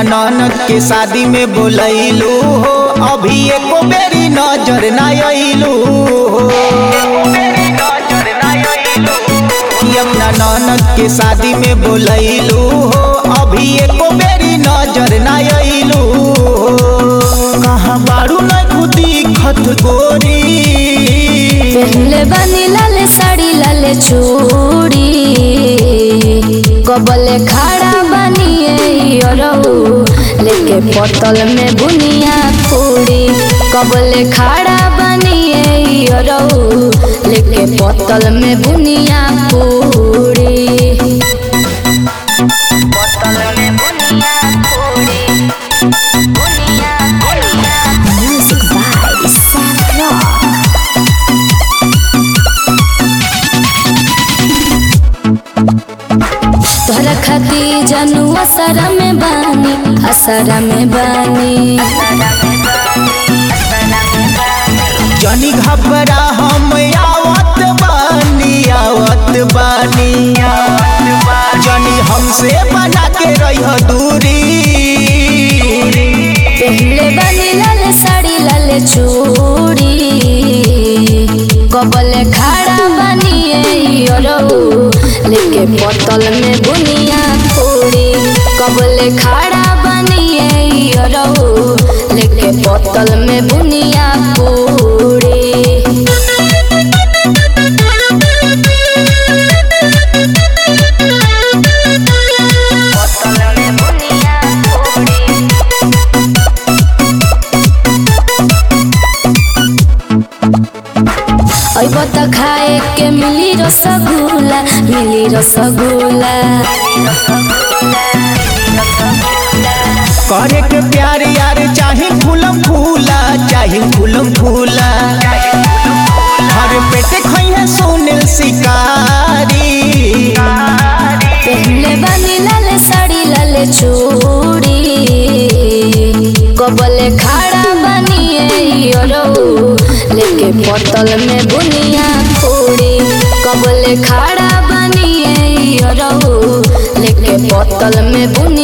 ननद के शादी में बोलैलू हो अभी एको बेरी नजर ना अइलू हो कि अपना ननद के शादी में बोलैलू हो अभी एको बेरी नजर ना अइलू हो कहाँ बारू न खुदी खत गोरी पहले बनी लाले साड़ी लाले चूड़ी कबले खड़ा बनिए अरऊ लेके बोतल में बुनिया पूरी कबले खड़ा बनिए अरऊ लेके बोतल में बुनिया पूरी बोतल में बुनिया पूरी बुनिया बुनिया म्यूजिक बाय सैफ्रॉन तोहरा खाती जानू असरा में बानी असरा में बानी जनी घबरा हम आवत बानी आवत बानी जनी हमसे बना के रह दूरी पहले बानी लाल साड़ी लाल चूड़ी कबले खड़ा बनिए अरऊ लेके बोतल में बुनिया पूरी कबले खड़ा बनिए अरऊ लेके बोतल में बुनिया पूरी बोतल में बुनिया पूरी अब त खाए के मिली रसगुल्ला मिली रसगुल्ला करे के प्यार यार चाहे फूलम फूला चाहे फूलम फूला हर पेटे खैहे सुनील शिकारी पहले बनी लाल साड़ी लाल चूड़ी कबले खड़ा बनिए अरऊ लेके बोतल में बुनिया पूरी कबले खड़ा बनिए अरऊ लेके बोतल में बुनिया